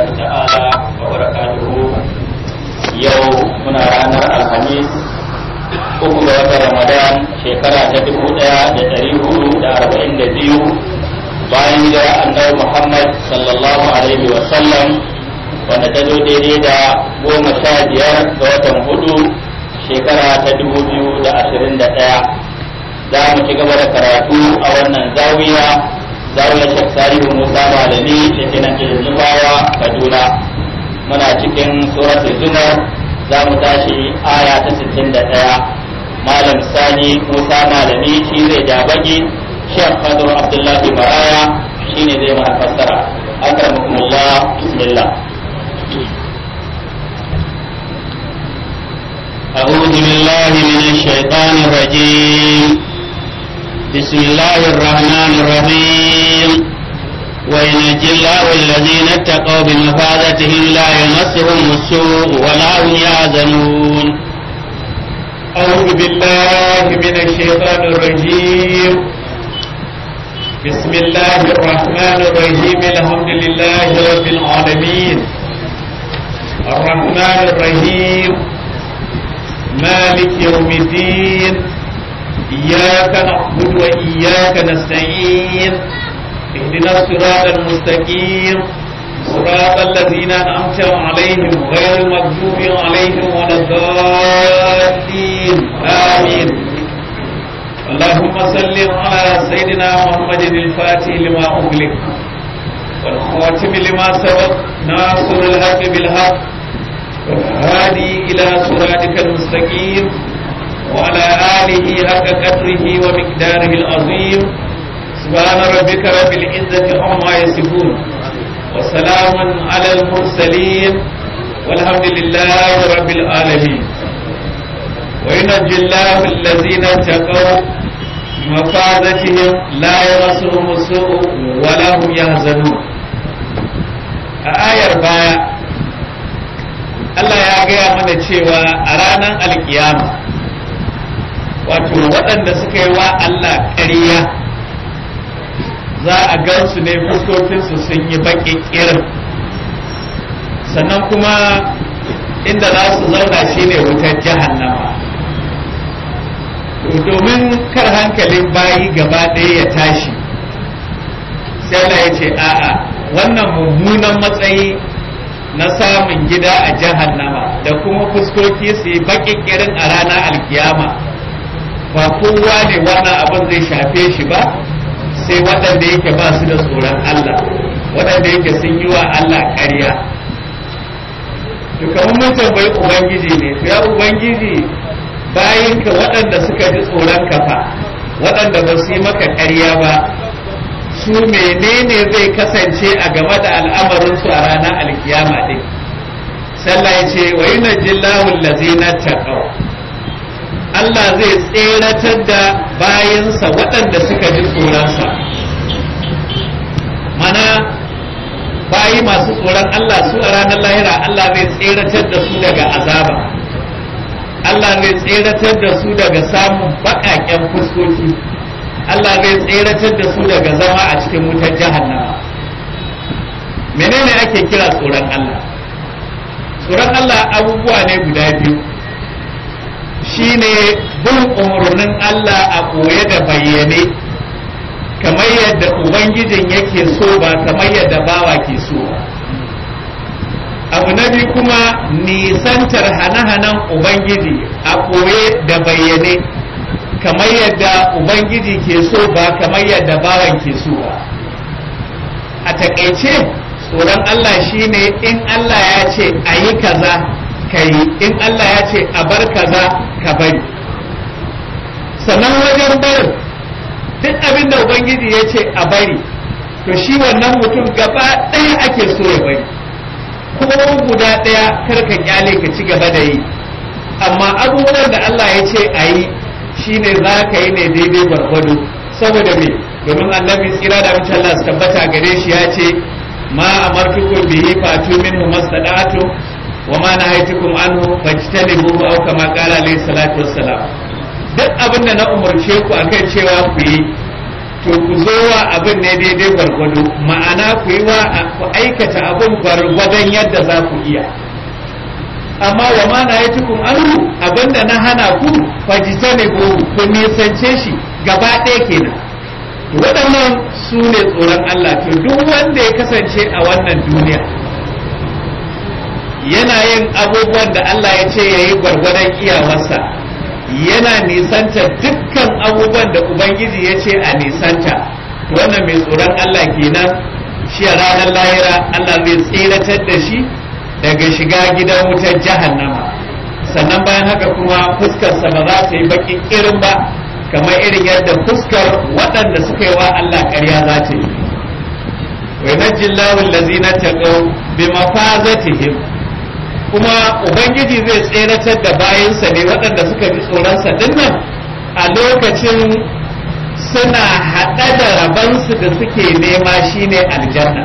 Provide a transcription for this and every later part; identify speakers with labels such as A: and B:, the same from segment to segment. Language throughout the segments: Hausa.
A: ta'ala wa barakatuhu yau muna ranar alhamis uku ga watan ramadan shekara ta dubu daya da dari hudu da arba'in da biyu bayan jira annabi muhammad sallallahu alaihi wa sallam wanda ta zo daidai da goma sha biyar ga watan hudu shekara ta dubu biyu da ashirin da ɗaya za mu ci gaba da karatu a wannan zawiya zawiyar shek salihu musa malami da ke nan cikin zubawa kaduna muna cikin suratul zumar za mu tashi aya ta sittin da ɗaya malam sani musa malami shi zai ja baki shek fadar abdullahi maraya shi ne zai mana fassara akramakumullah bismillah
B: أعوذ بالله من الشيطان الرجيم بسم الله الرحمن الرحيم وينجي الله الذين اتقوا بمفازتهم لا يمسهم السوء ولا هم يحزنون
C: أعوذ بالله من الشيطان الرجيم بسم الله الرحمن الرحيم الحمد لله رب العالمين الرحمن الرحيم مالك يوم الدين إياك نعبد وإياك نستعين اهدنا الصراط المستقيم صراط الذين أنعمت عليهم غير المغضوب عليهم ولا الضالين آمين اللهم صل على سيدنا محمد الفاتح لما أغلق والخاتم لما سبق ناصر الحق بالحق والهادي إلى صراطك المستقيم وعلى آله حق قدره ومقداره العظيم سبحان ربك رب العزة عما يصفون وسلام على المرسلين والحمد لله رب العالمين وينجي الله الذين اتقوا بمفازتهم لا يمسهم السوء ولا هم يحزنون آية باية Allah ya gaya mana cewa a ranar alkiyama wato waɗanda suka yi wa Allah ƙarya za a gansu ne fuskokinsu sun yi baƙi ƙirin sannan kuma inda za su zauna shine wutar jahannama domin kar hankalin bayi gaba ɗaya ya tashi sai Allah ya ce a'a wannan mummunan matsayi na samun gida a jahannama da kuma fuskoki su yi baƙiƙirin a ranar alkiyama ba kowa ne wannan abin zai shafe shi ba sai waɗanda yake ba su da tsoron Allah waɗanda yake sun yi wa Allah ƙarya to kamar mun tambayi ubangiji ne ya ubangiji bayinka waɗanda suka ji tsoron kafa waɗanda ba su yi maka ƙarya ba su menene zai kasance a game da al'amarinsu a ranar alkiyama ɗin sallah ya ce wa yi najillahu lazina taqaw Allah zai tseratar da bayansa waɗanda suka ji tsoronsa mana bayi masu tsoron Allah su a ranar lahira Allah zai tseratar da su daga azaba Allah zai tseratar da su daga samun baƙaƙen fuskoki Allah zai tseratar da su daga zama a cikin wutar jahannama menene ake kira tsoron Allah tsoron Allah abubuwa ne guda biyu shine bin umarnin Allah a koye da bayyane kamar yadda ubangijin yake so ba kamar yadda bawa ke so ba abu na biyu kuma nisantar hane-hanen ubangiji a koye da bayyane kamar yadda ubangiji ke so ba kamar yadda bawan ke so ba a takaice tsoron Allah shine in Allah ya ce a yi kaza ka yi in Allah ya ce a bar kaza ka bari sannan wajen barin duk abin da ubangiji ya ce a bari to shi wannan mutum gaba ɗaya ake so ya bari ko guda ɗaya kar ka kyale ka ci gaba da yi amma abubuwan da Allah ya ce a yi shine za ka yi ne daidai gwargwado saboda me domin annabi tsira da mace Allah su tabbata gare shi ya ce ma amartukum bihi fatu minhu mastada'atu wa ma nahaytukum anhu fajtanibu aw kama qala alayhi salatu wassalam duk abin da na umarce ku akan cewa ku yi to to ku zo wa abin ne daidai gwargwado ma'ana ku yi wa ku aikata abin gwargwadon yadda za ku iya amma wa ma na yi tukun anhu abinda na hana ku fajita ne ku ku nisance shi gaba ɗaya kenan to waɗannan su ne tsoron Allah to duk wanda ya kasance a wannan duniya yana yin abubuwan da Allah ya ce ya yi gwargwadon iyawarsa yana nisanta dukkan abubuwan da Ubangiji ya ce a nisanta wannan mai tsoron Allah kenan shi a ranar lahira Allah zai tseratar da shi daga shiga gidan wutar jahannama sannan bayan haka kuma fuskarsa ba za ta yi bakin irin ba kamar irin yadda fuskar waɗanda suka yi wa Allah ƙarya za ta yi wa yanajjillahu allazina taqaw bi mafazatihim kuma ubangiji zai tseratar da bayansa ne waɗanda suka ji tsoronsa dinnan a lokacin suna haɗa da rabansu da suke nema shine aljanna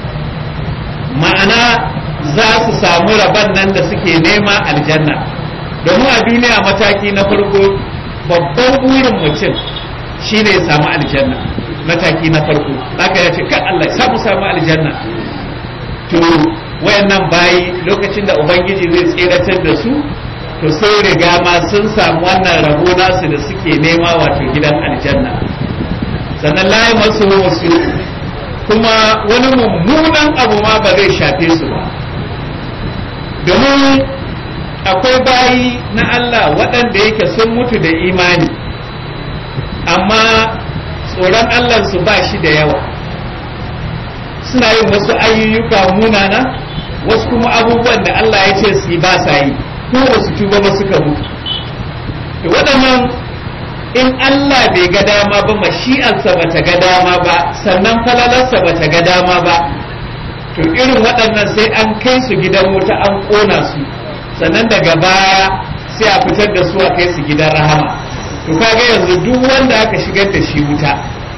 C: ma'ana za su samu raban nan da suke nema aljanna domin a duniya mataki na farko babban burin mutum shine ya samu aljanna mataki na farko haka ya ce kan Allah ya samu samu aljanna to wayannan bayi lokacin da ubangiji zai tseratar da su to sai riga ma sun samu wannan rabo nasu da suke nema wato gidan aljanna sannan layi masu wasu kuma wani mummunan abu ma ba zai shafe su ba domin akwai bayi na Allah waɗanda yake sun mutu da imani amma tsoron Allah su ba shi da yawa suna yin wasu ayyuka munana wasu kuma abubuwan da Allah ya ce su yi ba sa yi ko wasu tuba ba suka mutu to waɗannan in Allah bai ga dama ba mashi'arsa ba ta ga dama ba sannan falalarsa ba ta ga dama ba to irin waɗannan sai an kai su gidan wuta an ƙona su sannan daga baya sai a fitar da su a kai su gidan rahama to kaga yanzu duk wanda aka shigar da shi wuta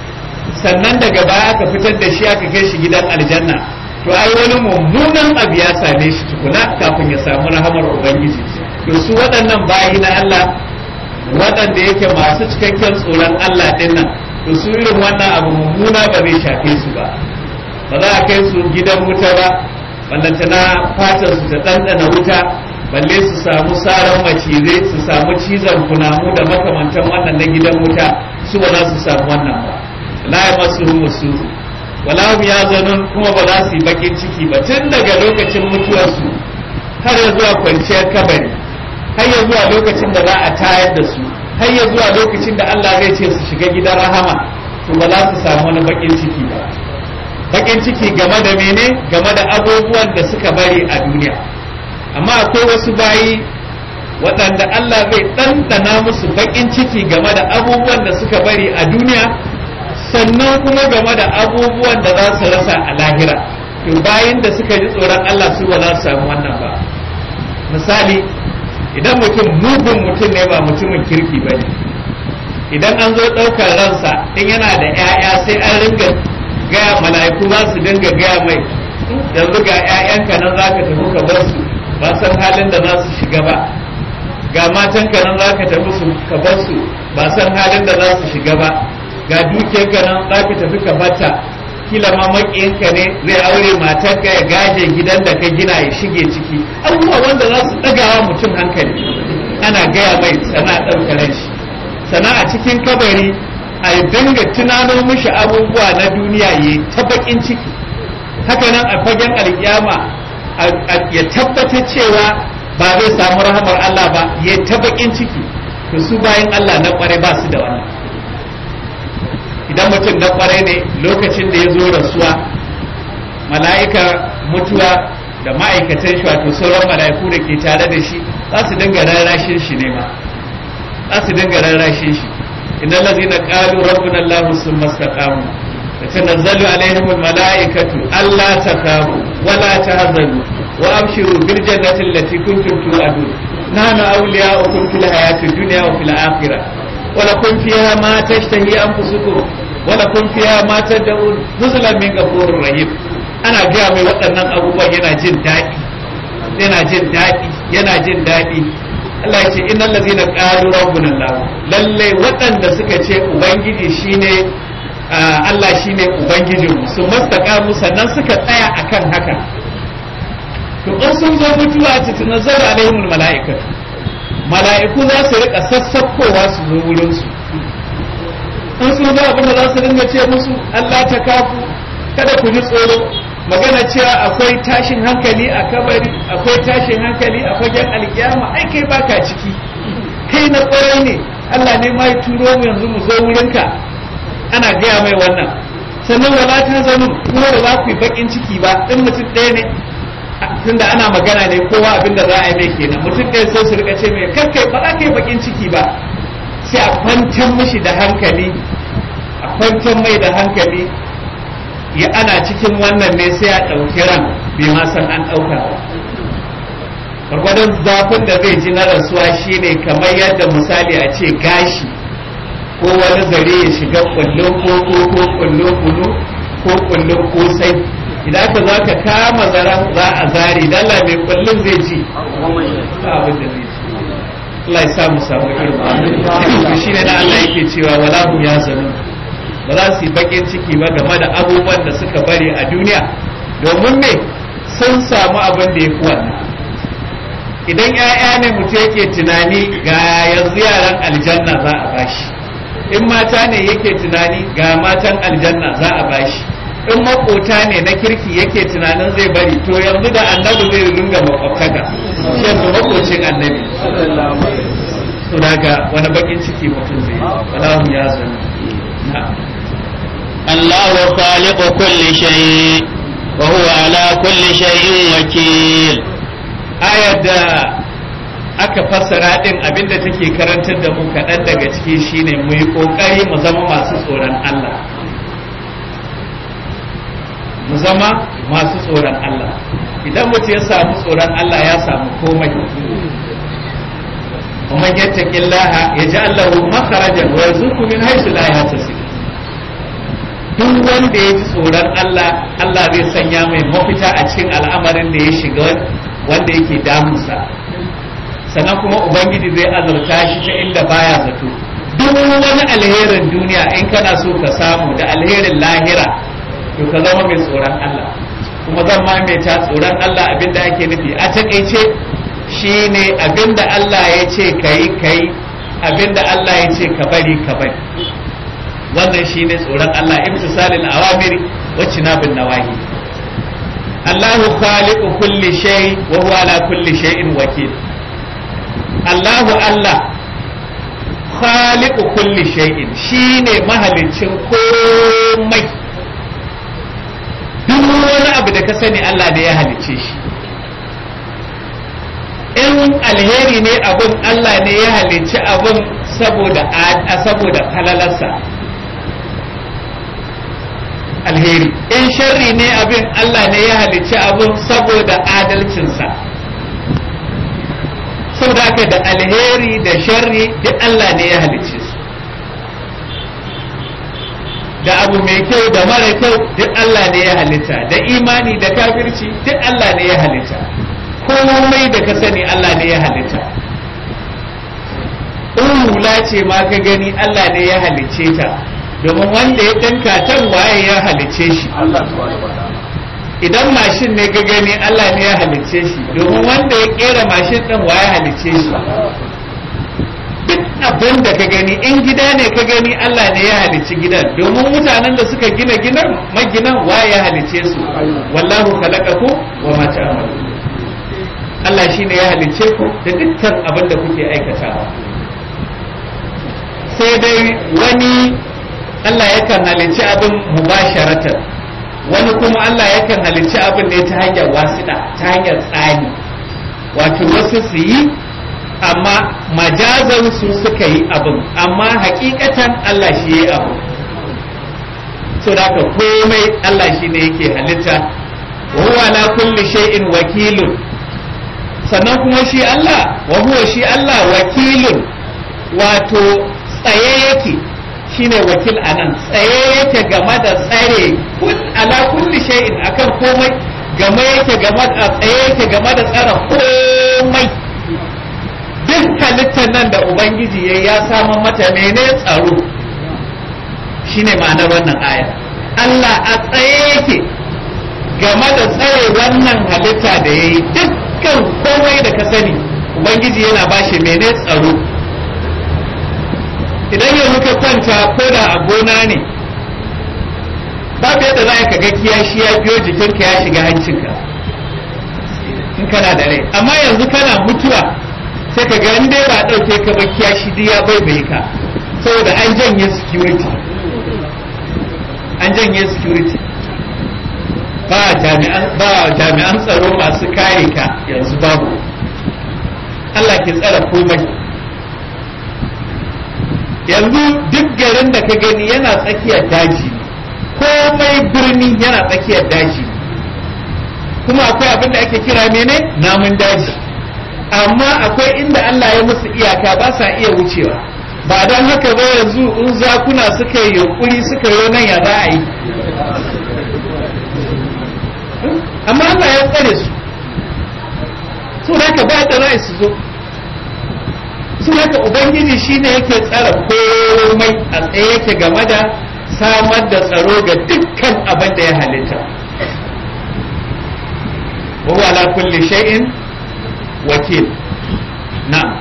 C: sannan daga baya aka fitar da shi aka kai shi gidan aljanna to ai wani mummunan abu ya same shi tukuna kafin ya samu rahamar ubangiji to su waɗannan bayi na Allah waɗanda yake masu cikakken tsoron Allah ɗin nan to su irin wannan abu mummuna ba zai shafe su ba ba za a kai su gidan wuta ba ballantana fatar su ta ɗanɗana wuta balle su samu saran macizai su samu cizon kunamu da makamantan wannan na gidan wuta su ba za su samu wannan ba la ya masu musu wala hum yazanun kuma ba za su yi bakin ciki ba tun daga lokacin mutuwarsu har ya zuwa kwanciyar kabari har ya zuwa lokacin da za a tayar da su har ya zuwa lokacin da Allah zai ce su shiga gidan rahama to ba za su samu wani bakin ciki ba bakin ciki game da mene game da abubuwan da suka bari a duniya amma akwai wasu bayi waɗanda Allah zai ɗanɗana musu bakin ciki game da abubuwan da suka bari a duniya sannan kuma game da abubuwan da za su rasa a lahira to bayan da suka ji tsoron Allah su ba za su samu wannan ba misali idan mutum mugun mutum ne ba mutumin kirki ba ne idan an zo ɗaukar ransa in yana da 'ya'ya sai an ringa gaya mala'iku za su dinga gaya mai yanzu ga 'ya'yanka nan za ka tafi ka bar su ba san halin da za su shiga ba ga matanka nan za ka tafi su ka bar su ba san halin da za su shiga ba ga dukiyarka nan za ka tafi ka bata kila ma maƙiyinka ne zai aure matarka ya gaje gidan da ka gina ya shige ciki abubuwa wanda za su ɗagawa mutum hankali ana gaya mai sana ɗaukar shi sana a cikin kabari a dinga tunano mishi abubuwa na duniya ya ta baƙin ciki haka nan a fagen alƙiyama ya tabbatar cewa ba zai samu rahamar Allah ba ya ta baƙin ciki to su bayan Allah na ƙware ba su da wannan idan mutum na kwarai ne lokacin da ya zo rasuwa mala'ika mutuwa da ma'aikatan shi wato sauran mala'iku da ke tare da shi za su dinga rarrashin shi ne ma za su dinga rarrashin shi innal ladzina qalu rabbuna allah summa istaqamu tatanazzalu alaihim almala'ikatu alla takamu wa la tahzanu wa abshiru bil jannati allati kuntum tu'adun nahnu awliya'ukum fil hayati dunya wa fil akhirah ولكم فيها ما تشتهي أنفسكم ولكم فيها ما تدعون نزلا من غفور رحيم أنا جاء mai waɗannan abubuwan yana jin daɗi yana jin daɗi yana jin daɗi Allah ya ce innal ladzina qalu rabbuna Allah lalle waɗanda suka ce ubangiji shine Allah shine ubangijinmu su mastaqamu sannan suka tsaya akan haka to in sun zo mutuwa ta tunazzaru alaihimul mala'ikatu mala'iku za su rika sassakkowa su zo wurin su in sun zo abin da za su dinga ce musu Allah ta kafu kada ku ji tsoro magana cewa akwai tashin hankali a kabari akwai tashin hankali a fagen alkiyama ai kai baka ciki kai na kwarai ne Allah ne ma ya turo mu yanzu mu zo wurinka ana gaya mai wannan sannan wala ta zanu kuma ba za ku yi bakin ciki ba in mutum ɗaya ne tunda ana magana ne kowa abin da za a yi mai kenan mutum ɗaya sai su rika ce mai kakkai ba za ka yi bakin ciki ba sai a kwantar mishi da hankali a kwantar mai da hankali ya ana cikin wannan ne sai a ɗauki ran bai ma san an ɗauka ba gwargwadon zafin da zai ji na rasuwa shine kamar yadda misali a ce gashi ko wani zare ya shiga kullun koko ko kullun kunu ko kullun kosai idan ka za ka kama zaren za a zari dala mai kullun zai ji abin da zai ji Allah ya samu samu irin shi ne na Allah yake cewa wala hum ya zanu ba za su yi bakin ciki ba game da abubuwan da suka bari a duniya domin me sun samu abin da ya fi wannan idan 'ya'ya ne mutum yake tunani ga yanzu yaran aljanna za a bashi in mata ne yake tunani ga matan aljanna za a bashi in makota ne na kirki yake tunanin zai bari to yanzu da annabi zai ringa makwabtaka yanzu makocin annabi to daga wani bakin ciki mutum zai wallahu ya zanu
B: الله خالق كل شيء وهو على كل شيء وكيل
C: ayar da aka fassara din abinda take karantar da mu kaɗan daga ciki shine mu yi ƙoƙari mu zama masu tsoron Allah mu zama masu tsoron Allah idan mutum ya samu tsoron Allah ya samu komai ومن يتق الله يجعل له مخرجا ويرزقه من حيث لا يحتسب duk wanda ya ji tsoron Allah Allah zai sanya mai mafita a cikin al'amarin da ya shiga wanda yake damunsa sannan kuma ubangiji zai azurta shi ta inda baya zato duk wani alherin duniya in kana so ka samu da alherin lahira to ka zama mai tsoron Allah kuma zan maimaita tsoron Allah abinda ake nufi a takaice shine abinda Allah ya ce ka yi ka yi abinda Allah ya ce ka bari ka bari wannan shine tsoron Allah imtisalil awamiri wa cinabin nawahi Allahu khaliqu kulli shay wa huwa ala kulli shay'in wakil Allahu Allah khaliqu kulli shay'in shine mahalicin komai duk wani abu da ka sani Allah ne ya halicce shi in alheri ne abun Allah ne ya halicci abun saboda saboda falalarsa alheri in sharri ne abin Allah ne ya halicci abun saboda adalcinsa saboda haka da alheri da sharri duk Allah ne ya halicce su da abu mai kyau da mara kyau duk Allah ne ya halitta da imani da kafirci duk Allah ne ya halitta komai da ka sani Allah ne ya halitta in hula ce ma ka gani Allah ne ya halicce ta domin wanda ya ɗinka tan waye ya halicce shi idan mashin ne ka gani Allah ne ya halicce shi domin wanda ya kera mashin ɗin waye halicce shi duk abin da ka gani in gida ne ka gani Allah ne ya halicci gidan domin mutanen da suka gina gidan maginan waye ya halicce su wallahu khalaqakum wa ma ta'malun Allah shine ya halicce ku da dukkan abin da kuke aikatawa sai dai wani Allah yakan halicci abin mubasharatan wani kuma Allah yakan halicci abin ne ta hanyar wasiɗa ta hanyar tsani wato wasu su yi amma majazan su suka yi abin amma hakikatan Allah shi ya yi abin so da komai Allah shi ne yake halitta wa huwa la kulli shay'in wakilun sannan kuma shi Allah wa huwa shi Allah wakilun wato tsaye yake shine wakil anan tsaye yake game da tsare ala kulli shay'in akan komai game yake game da tsaye yake game da tsara komai duk halittar nan da ubangiji ya ya samu mata mene tsaro shine ma'anar wannan aya Allah a tsaye yake game da tsare wannan halitta da ya yi dukkan komai da ka sani ubangiji yana bashi mene tsaro idan yanzu ka kwanta ko da a gona ne babu yadda za ka ga kiyashi ya biyo jikinka ya shiga hancinka in kana da rai amma yanzu kana mutuwa sai ka ga dai ba ɗauke ka ba kiyashi duk ya baibaye ka saboda an janye security an janye security ba jami'an ba jami'an tsaro masu kare ka yanzu babu Allah ke tsara komai yanzu duk garin da ka gani yana tsakiyar daji komai birni yana tsakiyar daji kuma akwai abin da ake kira mene namun daji amma akwai inda Allah ya musu iyaka ba sa iya wucewa ba don haka ba yanzu in zakuna suka yi yunkuri suka yi nan ya za a yi amma Allah ya tsare su su haka ba da za su zo su haka ubangiji shine yake tsara komai a tsaye yake game da samar da tsaro ga dukkan abin da ya halitta wa ala kulli shay'in wakil na'am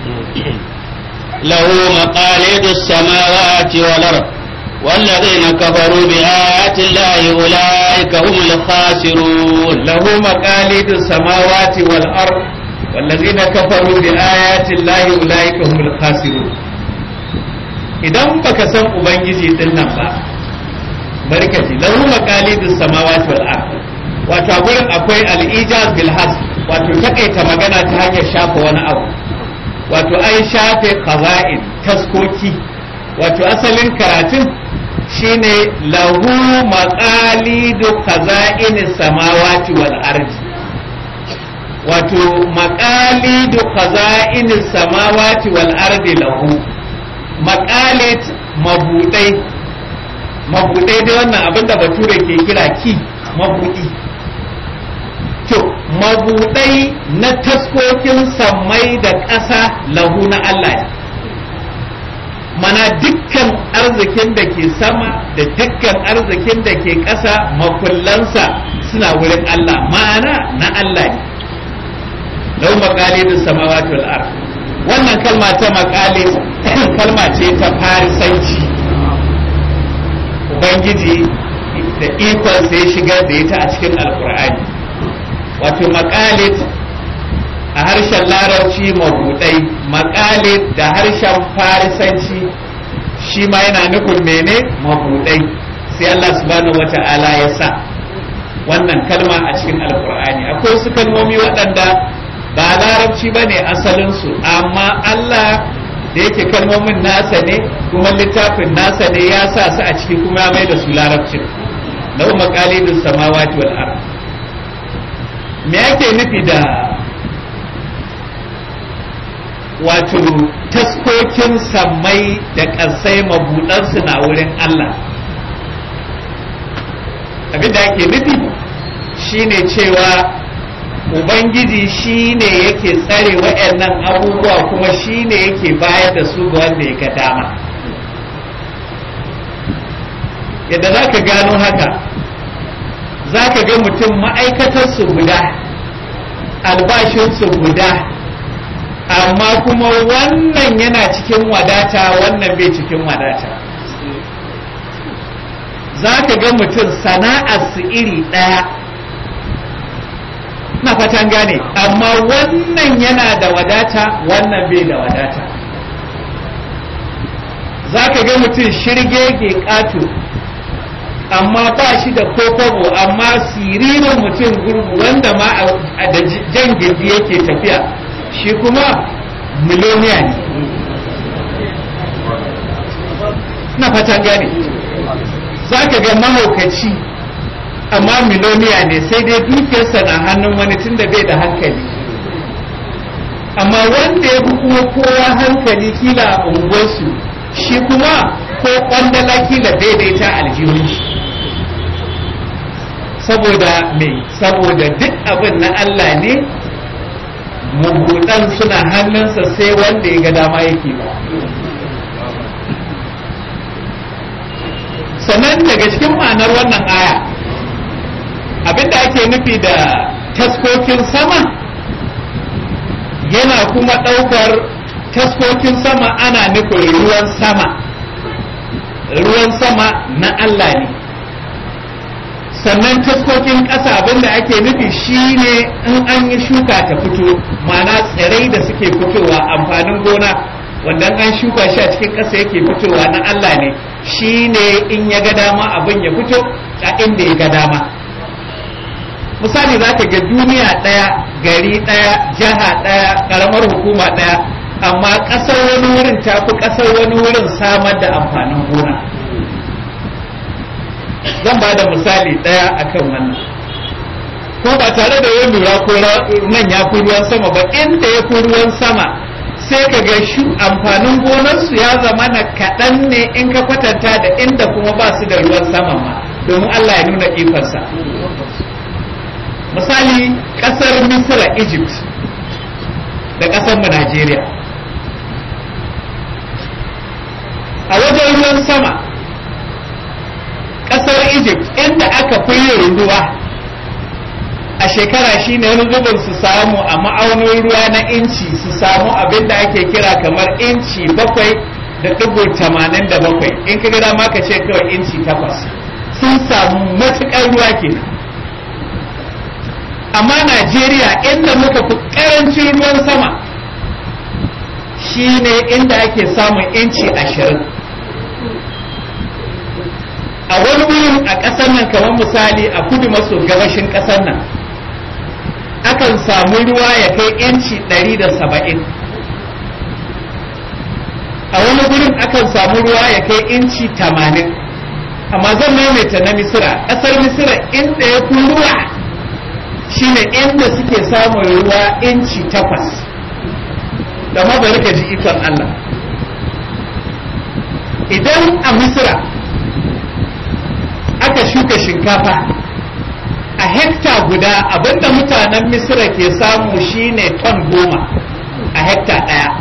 B: له مقاليد السماوات والأرض والذين كفروا بآيات الله أولئك هم الخاسرون
C: له مقاليد السماوات والأرض والذين كفروا بآيات الله أولئك هم الخاسرون idan baka san ubangiji din nan ba barkaci lahu maqalidus samawati wal ard wato a gurin akwai al-ijaz bil has wato takaita magana ta hanyar shafa wani abu wato an shafe qaza'in taskoki wato asalin karatun shine lahu maqalidu qaza'in samawati wal ard wato maqalidu qaza'in samawati wal ard lahu maqalit mabudai mabudai dai wannan abinda bature ke kira ki mabudi to mabudai na taskokin sammai da ƙasa lahu na Allah ne mana dukkan arzikin da ke sama da dukkan arzikin da ke ƙasa makullansa suna wurin Allah ma'ana na Allah ne lau maƙalidin samawati wal ard wannan kalma ta maƙali kalma ce ta farisanci ubangiji da ikon sai shigar da ita a cikin alkur'ani wato maƙalit a harshen larabci mabudai maƙalit da harshen farisanci shi ma yana nufin mene mabudai sai Allah subhanahu wata'ala ya sa wannan kalma a cikin alkur'ani akwai su kalmomi waɗanda ba larabci ba ne asalinsu amma Allah da yake kalmomin nasa ne kuma littafin nasa ne ya sa su a ciki kuma mai da su larabcin lau maƙalidin samawati wal ard me yake nufi da wato taskokin sammai da ƙasai mabuɗansu na wurin Allah abin da ake nufi shine cewa ubangiji shine yake tsare waɗannan abubuwa kuma shine yake bayar da su ga wanda ya ga dama yadda za ka gano haka za ka ga mutum ma'aikatarsu guda albashinsu guda amma kuma wannan yana cikin wadata wannan bai cikin wadata za ka ga mutum sana'arsu iri ɗaya na fatan gane amma wannan yana da wadata wannan bai da wadata za ka ga mutum shirge ke ƙato amma ba shi da kokobo amma siririn mutum gurgu wanda ma a da jan gindi yake tafiya shi kuma miloniya ne na fatan gane za ka ga mahaukaci amma miloniya ne sai dai dukiyarsa na hannun wani tun da bai da hankali amma wanda ya fi kuma kowa hankali kila a unguwarsu shi kuma ko kwandala kila daidaita aljihun shi saboda me saboda duk abin na Allah ne mabudan suna hannunsa sai wanda ya ga dama yake ba sannan daga cikin ma'anar wannan aya abinda ake nufi da taskokin sama yana kuma ɗaukar taskokin sama ana nufin ruwan sama ruwan sama na Allah ne sannan taskokin ƙasa abinda ake nufi shine in an yi shuka ta fito ma'ana tsirai da suke fitowa amfanin gona wanda an shuka shi a cikin ƙasa yake fitowa na Allah ne shine in ya ga dama abin ya fito a inda ya ga dama misali za ka ga duniya ɗaya gari ɗaya jiha ɗaya ƙaramar hukuma ɗaya amma ƙasar wani wurin ta fi ƙasar wani wurin samar da amfanin gona zan ba da misali ɗaya akan wannan ko ba tare da yin lura ko nan ya fi ruwan sama ba inda ya fi ruwan sama sai ka ga shi amfanin gonarsu ya zama na kaɗan ne in ka kwatanta da inda kuma ba su da ruwan sama ma domin Allah ya nuna ikonsa misali ƙasar misira egypt da ƙasar mu Najeriya a wajen ruwan sama ƙasar egypt inda aka fi yin ruwa a shekara shine wani zubin su samu a ma'aunin ruwa na inci su samu abin da ake kira kamar inci bakwai da ɗigo tamanin da bakwai in ka gida ma ka ce kawai inci takwas sun samu matuƙar ruwa kenan amma najeriya inda muka fi ƙarancin ruwan sama shine inda ake samun inci ashirin a wani wurin a ƙasar nan kamar misali a kudu maso gabashin ƙasar nan akan samu ruwa ya kai inci ɗari da saba'in a wani wurin akan samu ruwa ya kai inci tamanin amma zan maimaita na misira ƙasar misira inda ya fi ruwa shine inda suke samun ruwa inci takwas da bari ka ji ikon Allah idan a misira aka shuka shinkafa a hekta guda abinda mutanen misira ke samu shine ton goma a hekta ɗaya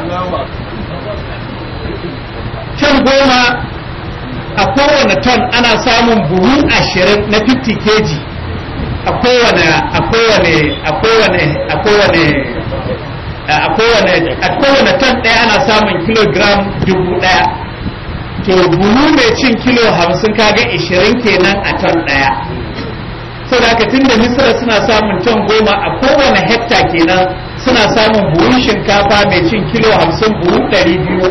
C: ton goma a kowane ton ana samun buhu ashirin na 50 kg a kowane a kowane a kowane a kowane a kowane a kowane ton ɗaya ana samun kilogram dubu ɗaya to buhu mai cin kilo hamsin kaga ishirin kenan a ton ɗaya saboda haka tunda misira suna samun ton goma a kowane hekta kenan suna samun buhun shinkafa mai cin kilo hamsin buhu ɗari biyu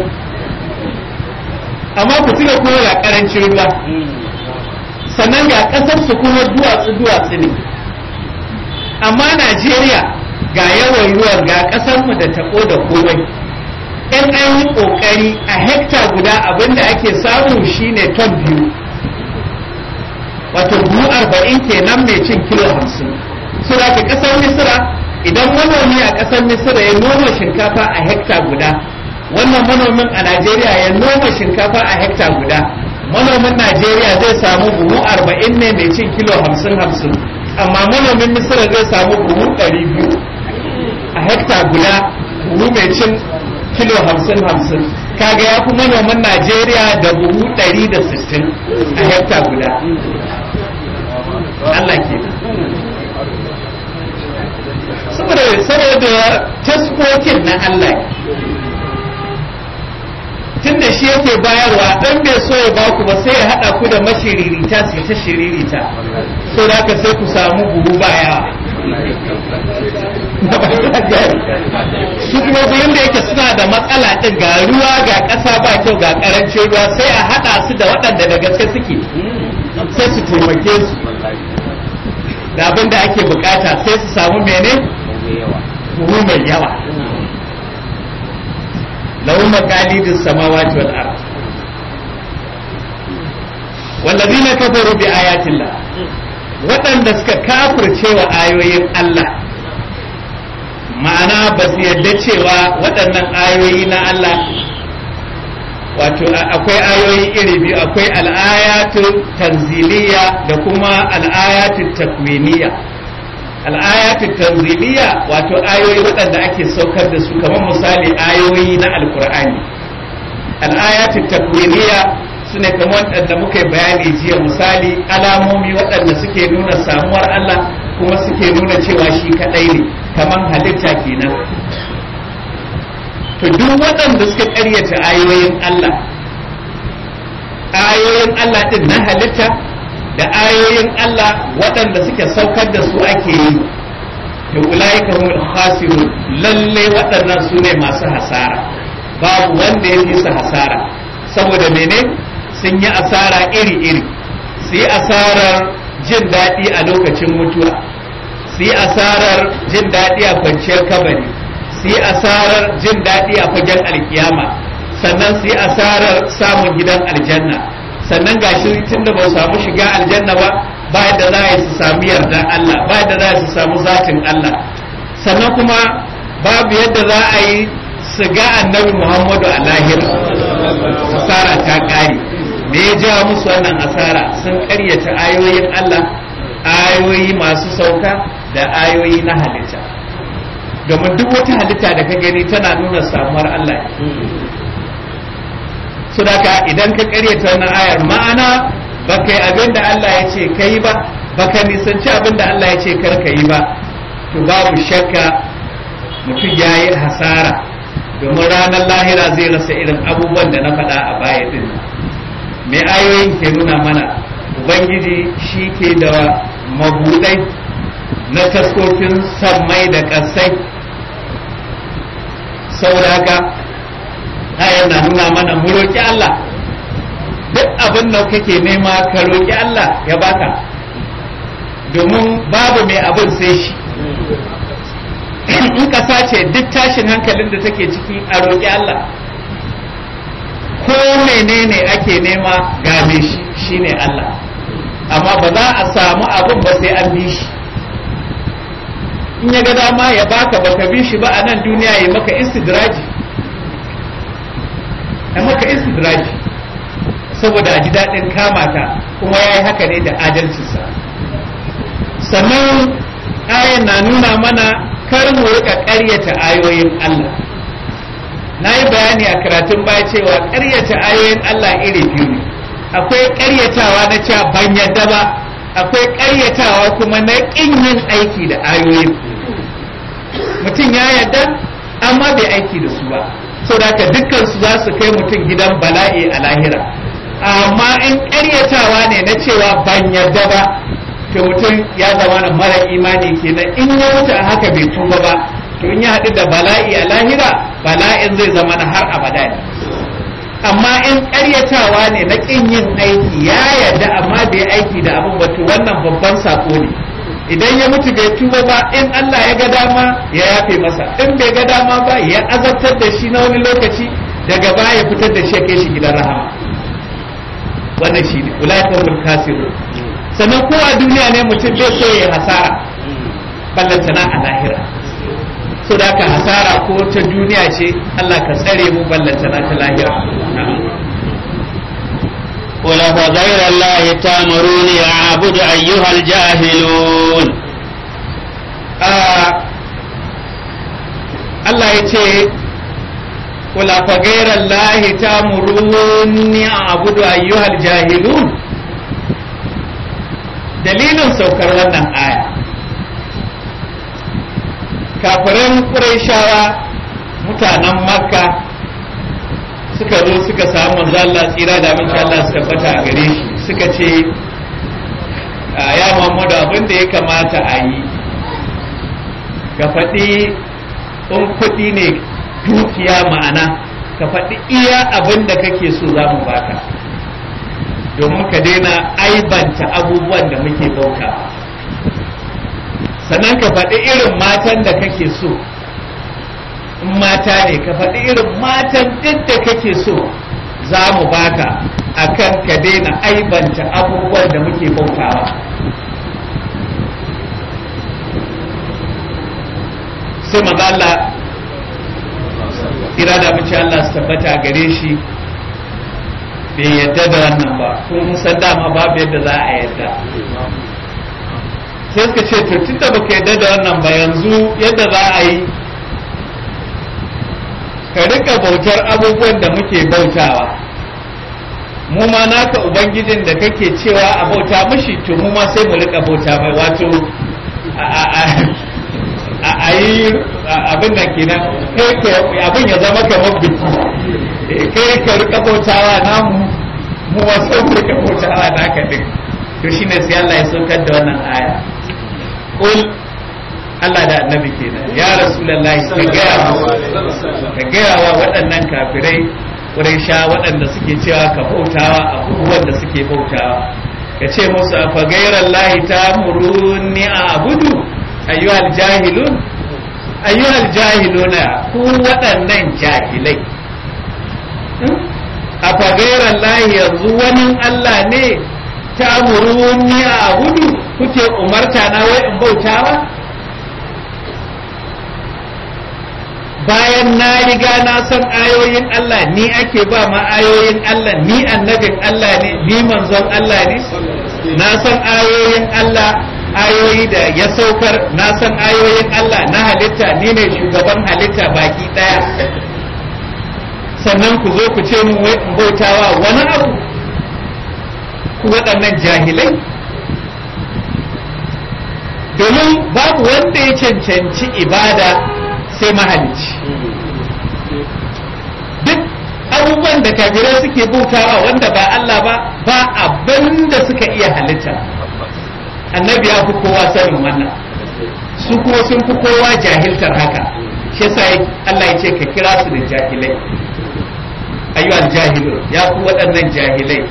C: amma ku tuna kuma ga ƙarancin ruwa sannan ga ƙasar su kuma duwatsu duwatsu ne amma najeriya ga yawan ruwan ga ƙasarmu da taɓo da komai in an yi ƙoƙari a hekta guda abinda ake samu shine ton biyu wato buhu arba'in kenan mai cin kilo hamsin so da ke ƙasar misira idan manomi a ƙasar misira ya noma shinkafa a hekta guda wannan manomin a najeriya ya noma shinkafa a hekta guda manomin najeriya zai samu buhu arba'in ne mai cin kilo hamsin hamsin amma manomin misira zai samu buhu ɗari biyu a hekta guda buhu mai cin kilo hamsin hamsin kaga ya fi manoman najeriya da buhu ɗari da sittin a hekta guda Allah ke saboda saboda taskokin na Allah tun da shi yake bayarwa dan bai so ya baku ba sai ya haɗa ku da mashiririta su ta shiririta so da haka sai ku samu buhu baya su kuma gurin da yake suna da matsala din ga ruwa ga ƙasa ba kyau ga ƙarancin ruwa sai a haɗa su da waɗanda da gaske suke sai su taimake su da abin da ake bukata sai su samu mene buhu mai yawa lahu maqalidus samawati wal ard wallazina kafaru bi ayatillah waɗanda suka kafirce wa ayoyin Allah ma'ana ba su yadda cewa waɗannan ayoyi na Allah wato akwai ayoyi iri biyu akwai al'ayatu tanziliya da kuma al'ayatu takwiniya al'ayatu tanziliya wato ayoyi waɗanda ake saukar da su kamar misali ayoyi na alkur'ani al'ayatu takwiniya su ne kamar waɗanda muka yi bayani jiya misali alamomi waɗanda suke nuna samuwar Allah kuma suke nuna cewa shi kaɗai ne kamar halitta kenan to duk waɗanda suka ƙaryata ayoyin Allah ayoyin Allah ɗin na halitta da ayoyin Allah waɗanda suke saukar da su ake yi da ulaika humul khasirun lalle waɗannan su ne masu hasara babu wanda ya fi su hasara saboda mene sun yi asara iri-iri su yi asarar jin daɗi a lokacin mutuwa su yi asarar jin daɗi a kwanciyar kabari su yi asarar jin daɗi a fagen alkiyama sannan su yi asarar samun gidan aljanna sannan gashi tun da ba su samu shiga aljanna ba ba da za a su samu yardan Allah ba da za su samu zatin Allah sannan kuma babu yadda za a yi su ga annabi Muhammadu a lahira asara ta ƙare me ya jawo musu wannan asara sun ƙaryata ayoyin Allah ayoyi masu sauka da ayoyi na halitta domin duk wata halitta da ka gani tana nuna samuwar Allah sudaka idan ka ƙaryata wannan ayar ma'ana baka yi abin da Allah ya ce ka yi ba baka nisanci abin da Allah ya ce kar ka yi ba to babu shakka mutum ya yi hasara domin ranar lahira zai rasa irin abubuwan da na faɗa a baya din mai ayoyin ke nuna mana ubangiji shi ke da mabudai na taskokin sammai da ƙasai saboda haka ayar na nuna mana mu roƙi Allah duk abin da kake nema ka roƙi Allah ya baka domin babu mai abin sai shi in ƙasa ce duk tashin hankalin da take ciki a roƙi Allah ko menene ake nema game shi shine Allah amma ba za a samu abin ba sai an bi shi in ya ga dama ya baka baka bi shi ba a nan duniya ya maka istidraji ya maka istidraji saboda a ji daɗin kama ka kuma ya yi haka ne da adalcinsa sannan ayan na nuna mana kar mu rika ƙaryata ayoyin Allah na yi bayani a karatun baya cewa ƙaryata ayoyin Allah iri biyu ne akwai ƙaryatawa na cewa ban yadda ba akwai ƙaryatawa kuma na ƙin yin aiki da ayoyin mutum ya yadda amma bai aiki da su ba saboda haka dukkan su za su kai mutum gidan bala'i a lahira amma in ƙaryatawa ne na cewa ban yarda ba to mutum ya zama na mara imani kenan in ya wuce a haka bai tuba ba to in ya haɗu da bala'i a lahira bala'in zai zama na har abada ne amma in ƙaryatawa ne na ƙin yin aiki ya yarda amma bai aiki da abin ba to wannan babban sako ne idan ya mutu bai tuba ba in Allah ya ga dama ya yafe masa in bai ga dama ba ya azabtar da shi na wani lokaci daga baya ya fitar da shi ya kai shi gidan rahama wannan shi ne ulaikahum kasiru sannan ko a duniya ne mutum bai so ya hasara ballantana a lahira so da ka hasara ko ta duniya ce Allah ka tsare mu ballantana ta lahira
B: قل فغير الله تامروني أعبد أيها الجاهلون
C: Allah ya ce قل فغير الله تامروني أعبد أيها الجاهلون dalilin saukar wannan aya kafiran ƙurayshawa mutanen makka suka zo suka samu manzo Allah tsira da abinci Allah suka fata a gare shi suka ce ya Muhammadu abin da ya kamata a yi ka faɗi in kuɗi ne dukiya ma'ana ka faɗi iya abin da kake so za mu baka domin ka daina aibanta abubuwan da muke bauta sannan ka faɗi irin matan da kake so in mata ne ka faɗi irin matan duk da kake so za mu baka akan ka daina aibanta abubuwan da muke bautawa sai maza Allah kira da mace Allah su tabbata gare shi bai yadda da wannan ba kun san dama babu yadda za a yadda sai suka ce to tunda baka yadda da wannan ba yanzu yadda za a yi ka rika bautar abubuwan da muke bautawa mu ma naka ubangijin da kake cewa a bauta mishi to mu ma sai mu rika bauta mai wato a yi abin nan kenan kai abin ya zama kamar biki kai ka rika bautawa namu mu ma sai mu rika bautawa naka din to shine sai Allah ya saukar da wannan aya qul Allah da annabi kenan ya rasulullahi ka gaya ka gaya wa waɗannan kafirai sha waɗanda suke cewa ka bautawa abubuwan da suke bautawa ka ce musu a fagairar lahi ta muruni a abudu ayyuhal jahilun ayyuhal jahiluna ku waɗannan jahilai a fagairar lahi yanzu wani Allah ne ta muruni a abudu kuke umarta na wai in bautawa bayan na riga na san ayoyin Allah ni ake ba ma ayoyin Allah ni annabin Allah ne ni manzon Allah ne na san ayoyin Allah ayoyi da ya saukar na san ayoyin Allah na halitta ni ne shugaban halitta baki daya sannan ku zo ku ce mun wai in bautawa wani abu ku waɗannan jahilai domin babu wanda ya cancanci ibada sai mahalicci duk abubuwan da kafirai suke bautawa wanda ba Allah ba ba abin da suka iya halitta annabi ya fi kowa sanin wannan su kuma sun fi kowa jahiltar haka shi yasa Allah ya ce ka kira su da jahilai ayyuhal jahilun ya ku waɗannan jahilai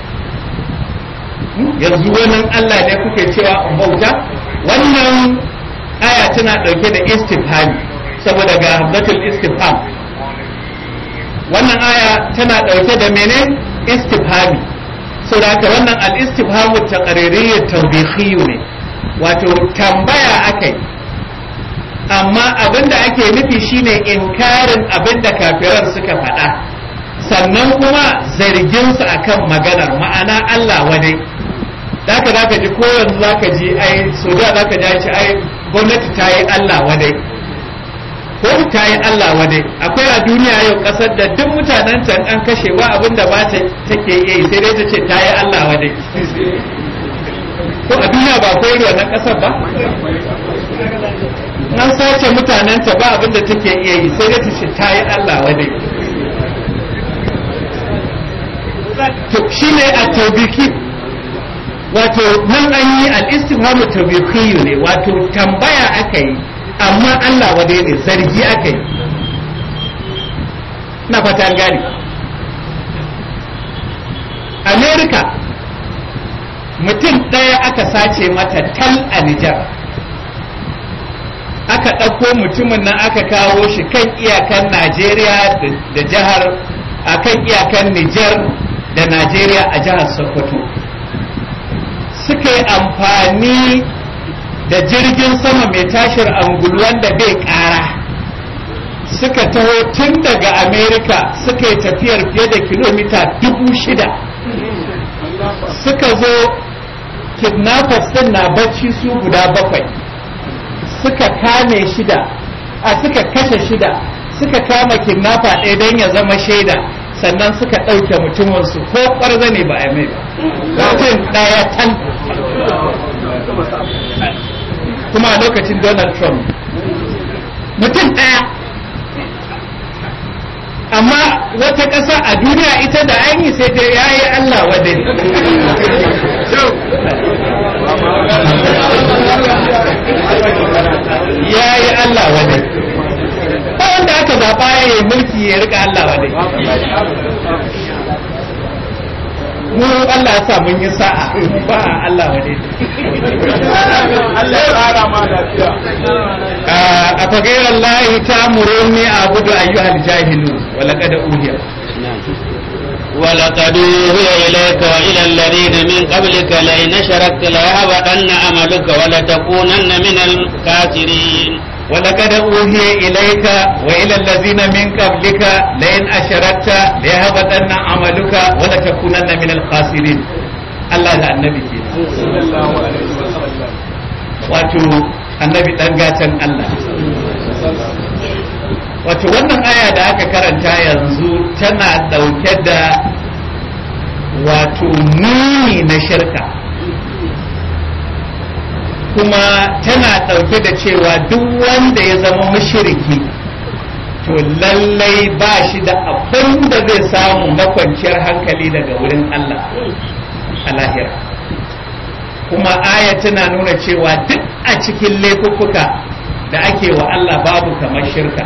C: yanzu wannan Allah ne kuke cewa in bauta wannan aya tana ɗauke da istifhami saboda ga hamzatul istifham wannan aya tana ɗauke da mene istifhami saboda haka wannan al-istifhamu taqririyyu tawbikhiyyu ne wato tambaya akai amma abinda ake nufi shine inkarin abinda kafiran suka faɗa sannan kuma zargin su akan maganar ma'ana Allah wadai zaka zaka ji ko yanzu zaka ji ai so da zaka ji ai gwamnati ta yi Allah wadai ko ta yi Allah wadai akwai a duniya yau kasar da duk mutanen can an kashe ba abin da ba ta take yi sai dai ta ce ta yi Allah wadai ko a duniya ba akwai ruwa na kasar ba an sace mutanen ta ba abin da take iya yi sai dai ta ce ta yi Allah wadai to shine a taubiki wato nan an yi al-istifhamu tawbiqiyyu ne wato tambaya aka yi amma Allah wade ne zargi aka yi na fatan gani Amerika mutum ɗaya aka sace mata tal a Nijar aka ɗauko mutumin nan aka kawo shi kan iyakan Najeriya da jihar a kan iyakan Nijar da Najeriya a jihar Sokoto suka yi amfani da jirgin sama mai tashir angulu wanda bai ƙara suka taho tun daga Amerika suka yi tafiyar fiye da kilomita dubu shida suka zo kidnappers din na bacci su guda bakwai suka kame shida a suka kashe shida suka kama kidnapper ɗaya don ya zama shaida sannan suka ɗauke mutuminsu ko ƙwarza ne ba a mai ba mutum ɗaya tan kuma a lokacin donald trump mutum ɗaya amma wata ƙasa a duniya ita da aini sai ta yayi Allah wadai yayi Allah wadai ba wanda aka zaɓa ya yi mulki ya rika Allah wadai mu Allah ya sa mun yi sa'a ba Allah wadai
D: Allah ya tsara ma lafiya
C: a fagairar lahi ta muruni a gudu ayyuhal jahilu wala kada uhiya
B: ولقد أوحي إليك وإلى الذين من قبلك لئن أشركت ليهبطن عملك ولتكونن من الخاسرين
C: ولقد أوحي إليك وإلى الذين من قبلك لئن أشركت ليهبطن عملك ولتكونن من الخاسرين الله لا النبي كده
D: sallallahu alaihi wasallam
C: wato annabi dan gatan Allah wato wannan aya da aka karanta yanzu tana dauke da wato muni na shirka kuma tana ɗauke da cewa duk wanda ya zama mashiriki to lallai ba shi da abin da zai samu na kwanciyar hankali daga wurin Allah a lahira kuma aya tana nuna cewa duk a cikin laifuffuka da ake wa Allah babu kamar shirka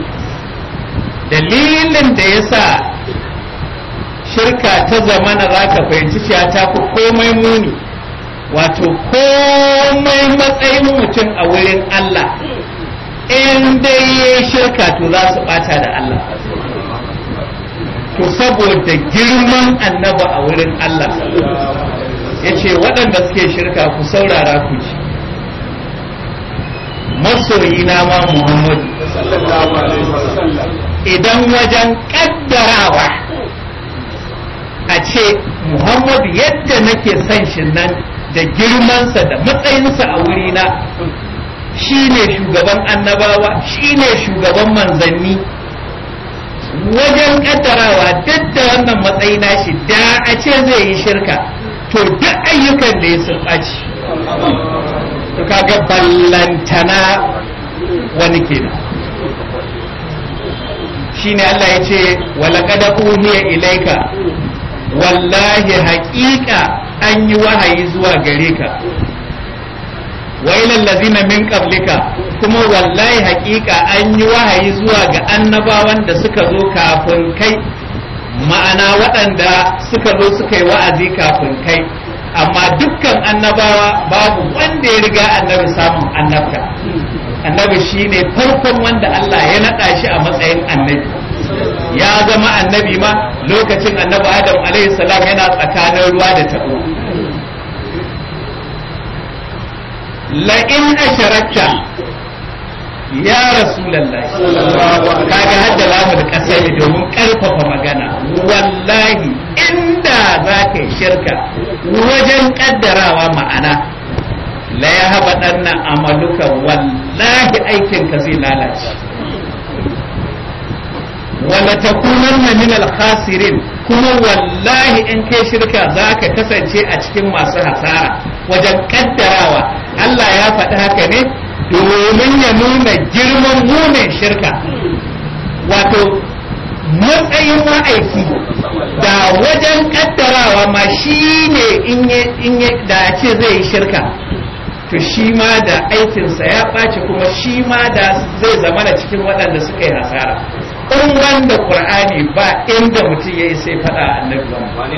C: dalilin da ya sa shirka ta zamana za ka fahimci cewa ta fi komai muni wato komai matsayin mutum a wurin Allah in dai ya shirka to za su bata da Allah to saboda girman annaba a wurin Allah ya ce waɗanda suke shirka ku saurara ku ji masoyina ma Muhammadu
D: sallallahu alaihi wasallam
C: idan wajen ƙaddarawa a ce Muhammadu yadda nake son shi nan da girmansa da matsayinsa a wurina shi ne shugaban annabawa shi ne shugaban manzanni wajen ƙaddarawa duk da wannan matsayi nashi da a ce zai yi shirka to duk ayyukan da ya sun ɓaci to kaga ballantana wani kenan shine Allah ya ce walaƙada uhiya ilaika wallahi haƙiƙa an yi wahayi zuwa gare ka wa ilal ladina min qablika kuma wallahi haƙiƙa an yi wahayi zuwa ga annabawan da suka zo kafin kai ma'ana waɗanda suka zo suka yi wa'azi kafin kai amma dukkan annabawa babu wanda ya riga annabi samun annabta annabi shine farkon wanda Allah ya naɗa shi a matsayin annabi ya zama annabi ma lokacin annabi adam alaihi salam yana tsakanin ruwa da tabo la'in asharakta ya rasulallah kaga hadda lamul kasai domin karfafa magana wallahi inda za ka yi shirka wajen kaddarawa ma'ana la ya haɓa ɗannan amaluka wallahi aikinka zai lalace wala takunanna min al-khasirin kuma wallahi in kai shirka zaka kasance a cikin masu hasara wajen kaddarawa Allah ya faɗi haka ne domin ya nuna girman munin shirka wato matsayin ma'aiki da wajen kaddarawa ma shi ne in da ce zai yi shirka to shi ma da aikinsa ya ɓaci kuma shi ma da zai zama da cikin waɗanda suka yi hasara in wanda qur'ani ba inda mutum yayi sai fada annabi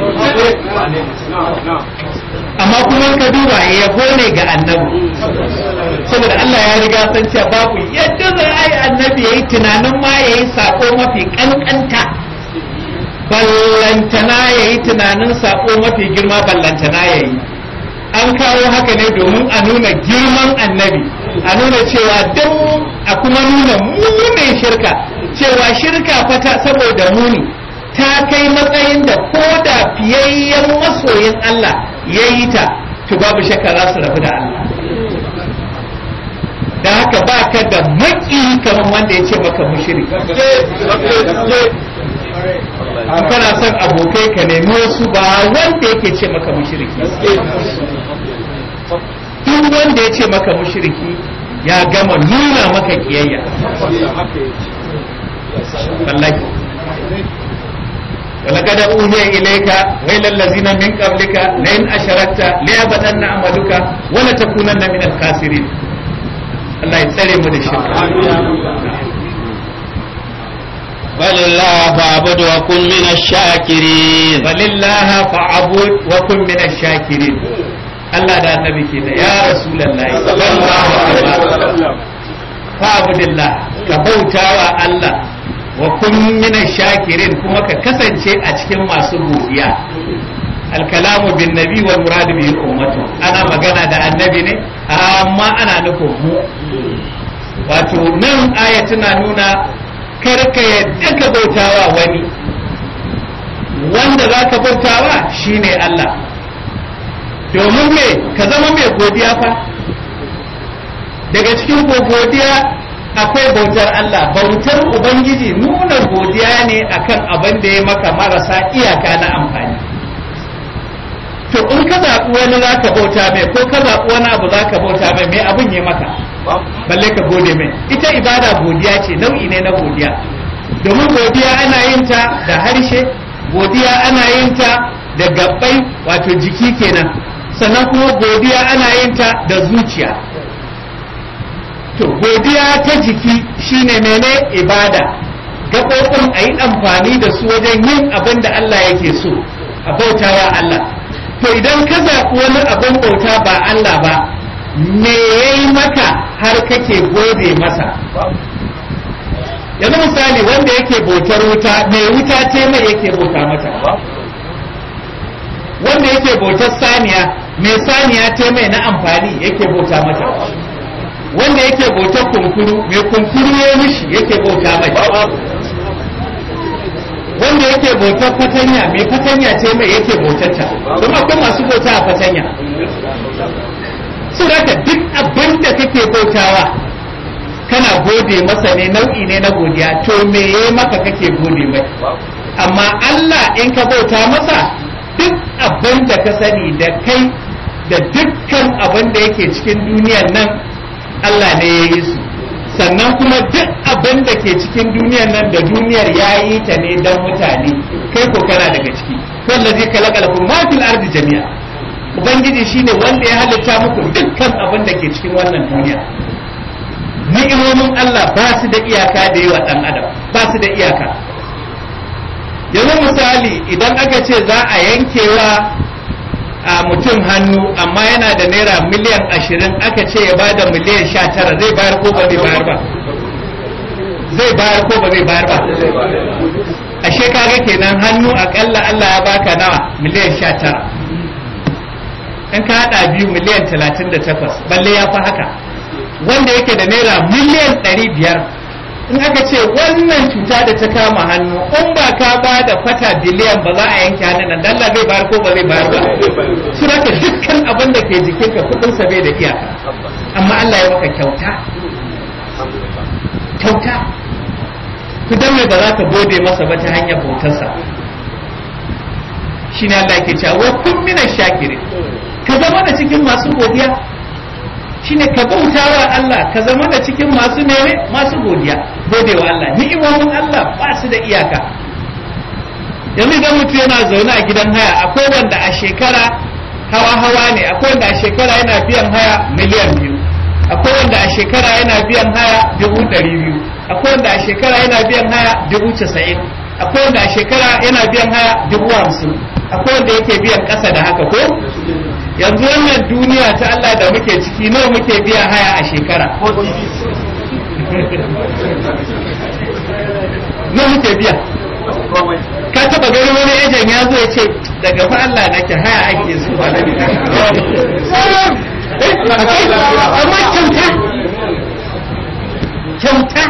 C: amma kuma ka duba yabo ne ga annabi saboda Allah ya riga san cewa babu yadda zai ai annabi yayi tunanin ma yayi sako mafi kankanta ballantana yayi tunanin sako mafi girma ballantana yayi an kawo haka ne domin a nuna girman annabi a nuna cewa don a kuma nuna munin shirka cewa shirka fata saboda muni ta kai matsayin da ko da fiyayyen masoyin Allah ya yi ta to babu shakka za su rabu da Allah da haka ba ka da maki kamar wanda ya ce maka mushiri in kana son abokai ka nemi wasu ba wanda yake ce maka mushriki duk wanda ya ce maka mushriki ya gama nuna maka kiyayya wallahi ولقد أوحي إليك وإلى الذين من قبلك لئن أشركت ليبطن عملك ولتكونن من الخاسرين الله يسلم من الشرك
B: بل الله فاعبد وكن من الشاكرين
C: falillaha fa'abud wa kun min ash-shakirin Allah da annabi ke da ya rasulullahi sallallahu alaihi wasallam fa'budillah ka bautawa Allah wa kun min ash-shakirin kuma ka kasance a cikin masu godiya al-kalamu bin nabi wal murad bihi ummatu ana magana da annabi ne amma ana nufin mu wato nan aya tana nuna kar ka yadda ka bautawa wani wanda za ka bautawa shine Allah domin me ka zama mai godiya fa daga cikin godiya akwai bautar Allah bautar Ubangiji nuna godiya ne akan abin da ya maka marasa iyaka na amfani to in ka zaɓi wani za ka bauta mai ko ka zaɓi wani abu za ka bauta mai mai abin ya maka balle ka gode mai ita ibada godiya ce nau'i ne na godiya domin godiya ana yin ta da harshe godiya ana yin ta da gabbai wato jiki kenan sannan kuma godiya ana yin ta da zuciya to godiya ta jiki shine mene ibada gaɓoɓin a yi amfani da su wajen yin abin da Allah yake so a bautawa Allah to idan ka zaɓi wani abin bauta ba Allah ba me ya yi maka har kake gode masa yanzu misali wanda yake bautar wuta mai wuta ce mai yake bauta mata wanda yake bautar saniya mai saniya ce mai na amfani yake bauta mata wanda yake bautar kunkuru mai kunkuru ya mishi yake bauta mai wanda yake bautar fatanya mai fatanya ce mai yake bautata kuma akwai masu bauta a fatanya su haka duk abin da kake bautawa kana gode masa ne nau'i ne na godiya to me ya maka kake gode mai amma Allah in ka bauta masa duk abin da ka sani da kai da dukkan abin da yake cikin duniyar nan Allah ne ya yi su sannan kuma duk abin da ke cikin duniyar nan da duniyar ya yi ta ne don mutane kai ko kana daga ciki wallazi khalaqalakum ma fil ardi jami'a ubangiji shine wanda ya halitta muku dukkan abin da ke cikin wannan duniya ni'imomin Allah ba su da iyaka da yawa dan adam ba su da iyaka yanzu misali idan aka ce za a yankewa a mutum hannu amma yana da naira miliyan ashirin aka ce ya bada miliyan sha tara zai bayar ko ba zai bayar ba zai bayar ko ba zai bayar ba ashe kaga kenan hannu akalla Allah ya baka nawa miliyan sha tara in ka hada biyu miliyan talatin da takwas balle ya fi haka wanda yake da naira miliyan ɗari biyar in aka ce wannan cuta da ta kama hannu in ba ka ba da fata biliyan ba za a yanke hannun nan dalla zai bayar ko ba zai bayar ba su raka dukkan abin da ke jikinka kudin sa bai da iyaka amma Allah ya maka kyauta kyauta to dan me ba za ka gode masa ba ta hanyar bautarsa shine Allah yake cewa wa kun mina shakirin ka zama da cikin masu godiya shine ka bauta wa Allah ka zama da cikin masu mene masu godiya gode wa Allah ni'imomin Allah ba su da iyaka yanzu idan mutum yana zaune a gidan haya akwai wanda a shekara hawa hawa ne akwai wanda a shekara yana biyan haya miliyan biyu akwai wanda a shekara yana biyan haya dubu ɗari biyu akwai wanda a shekara yana biyan haya dubu casa'in akwai wanda a shekara yana biyan haya dubu hamsin akwai wanda yake biyan ƙasa da haka ko yanzu wannan duniya ta Allah da muke ciki nawa muke biya haya a shekara nawa muke biya ka taba gani wani ejen ya zo ya ce daga fa Allah nake haya ake su ba da amma kyauta kyauta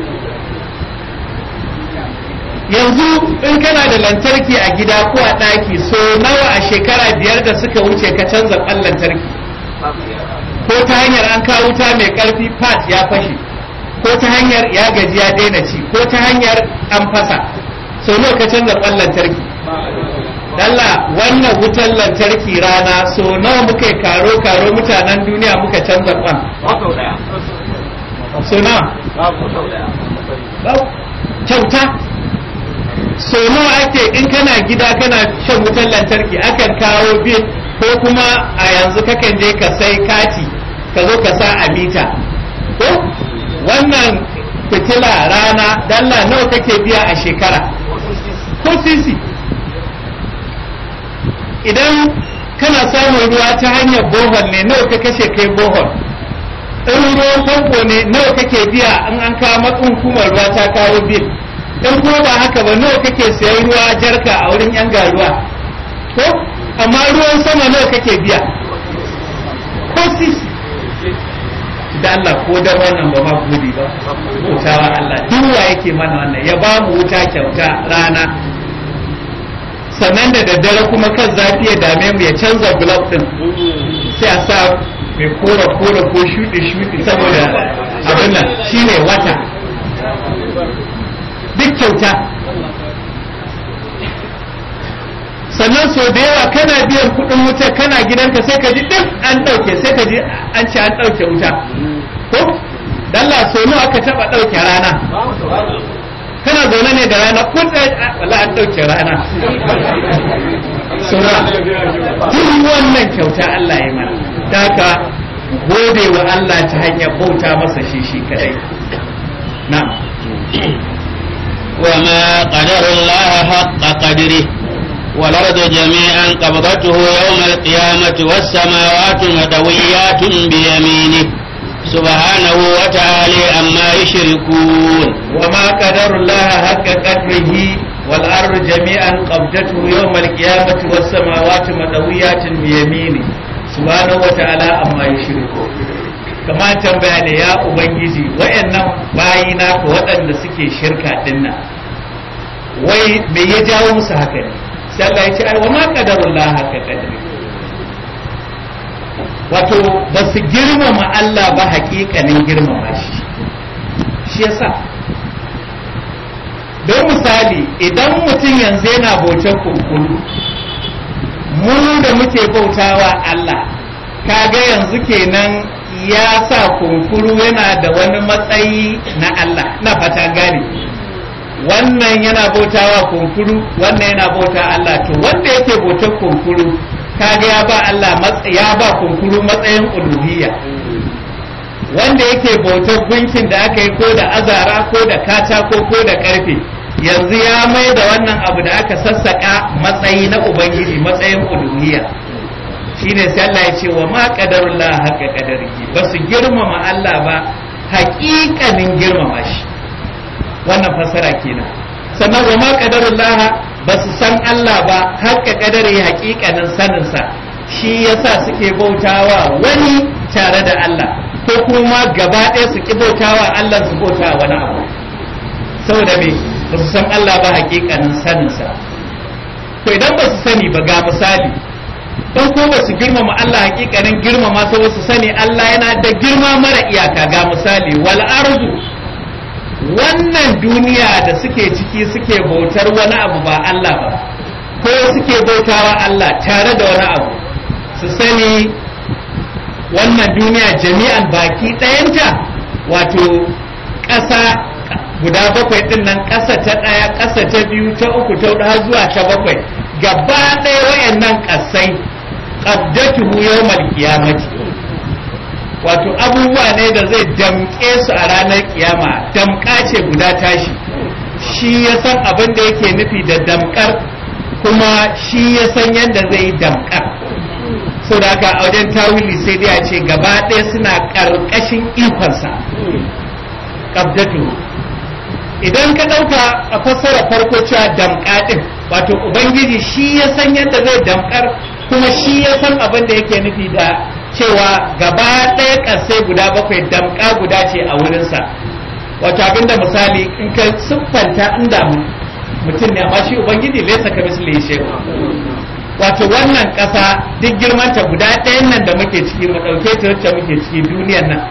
C: yanzu in kana da lantarki a gida ko a ɗaki so nawa a shekara biyar da suka wuce ka canza ƙwan lantarki ko ta hanyar an kawo wuta mai ƙarfi pat ya fashe ko ta hanyar ya gaji ya daina ci ko ta hanyar an fasa so nawa ka canza ƙwan lantarki Dalla wannan wutar lantarki rana so nawa muka yi karo karo mutanen duniya muka canza ƙwan so nawa kyauta so nawa ake in kana gida kana shan wutar lantarki akan kawo bil ko kuma a yanzu kakan je ka sai kati ka zo ka sa a mita ko wannan fitila rana dalla nawa kake biya a shekara ko sisi idan kana samun ruwa ta hanyar bohol ne nawa ka kashe kai bohol in ruwan famfo ne nawa kake biya in an kawo matsin hukumar ruwa ta kawo bil in kuma ba haka ba nawa kake sayan ruwa jarka a wurin yan garuwa ko amma ruwan sama nawa kake biya ko sisi da Allah ko da wannan ba ma gudi ba bautawa Allah duk wa yake mana wannan ya ba mu wuta kyauta rana sannan da daddare kuma kan zafi ya dame mu ya canza glove din sai a sa mai kora kora ko shuɗi shuɗi saboda abin nan shine wata duk kyauta sannan so da yawa kana biyan kuɗin wuta kana gidanka sai ka ji duk an ɗauke sai ka ji an ce an ɗauke wuta ko dalla so nawa aka taɓa ɗauke rana kana zaune ne da rana kun wala an ɗauke rana sura duk wannan kyauta Allah ya mana da haka gode wa Allah ta hanyar bauta masa shi shi kadai na'am
B: وما قدر الله حق قدره والأرض جميعا قبضته يوم القيامة والسماوات مدويات بيمينه سبحانه وتعالى عما يشركون
C: وما قدر الله حق قدره والأرض جميعا قبضته يوم القيامة والسماوات مدويات بيمينه سبحانه وتعالى عما يشركون kama tambaya ne ya ubangiji wayannan bayina ko waɗanda suke shirka dinnan wai me ya jawo musu haka ne sai Allah ya ce ai wa ma qadarullah haka qadri wato ba su girmama Allah ba haƙiƙanin girmama shi shi yasa don misali idan mutum yanzu yana bautar kunkuru mu da muke bautawa Allah kaga yanzu kenan ya sa kunkuru yana da wani matsayi na Allah na fata gane wannan yana bautawa kunkuru wannan yana bauta Allah to wanda yake bautar kunkuru kaga ya ba Allah ya ba kunkuru matsayin uluhiyya wanda yake bautar gunkin da aka yi ko da azara ko da katako ko da karfe yanzu ya mai da wannan abu da aka sassaka matsayi na ubangiji matsayin uluhiyya shine sai Allah ya ce wa ma qadarullah haqqa qadarihi ba su girmama Allah ba haƙiƙanin girmama shi wannan fasara kenan sannan wa ma qadarullah ba su san Allah ba haqqa qadari haƙiƙanin sanin sa shi yasa suke bautawa wani tare da Allah ko kuma gaba ɗaya su ki bautawa Allah su bautawa wani abu saboda me ba su san Allah ba haƙiƙanin sanin sa to idan ba su sani ba ga misali don ko ba su girmama Allah hakikanin girmama sai su sani Allah yana da girma mara iyaka ga misali wal arzu wannan duniya da suke ciki suke bautar wani abu ba Allah ba ko suke bautawa Allah tare da wani abu su sani wannan duniya jami'an baki ɗayanta wato ƙasa guda bakwai ɗin nan ƙasa ta ɗaya ƙasa ta biyu ta uku ta huɗu har zuwa ta bakwai gaba ɗaya wayannan ƙasai qabdatuhu yawmal qiyamati wato abubuwa ne da zai damƙe su a ranar kiyama damƙa ce guda tashi shi ya san abin da yake nufi da damƙar kuma shi ya san yadda zai yi damƙar sau da haka a wajen tawili sai dai a ce gaba ɗaya suna ƙarƙashin ikonsa qabdatuhu idan ka ɗauka a fassara farko cewa damƙa ɗin wato ubangiji shi ya san yadda zai damƙar kuma shi ya san abin da yake nufi da cewa gaba ɗaya ƙasai guda bakwai damƙa guda ce a wurinsa wato abin da misali in ka siffanta inda mutum ne amma shi ubangiji laisa ka misali shi wato wannan ƙasa duk girmanta guda ɗayan nan da muke ciki mu ɗauke ta wacce muke ciki duniyar nan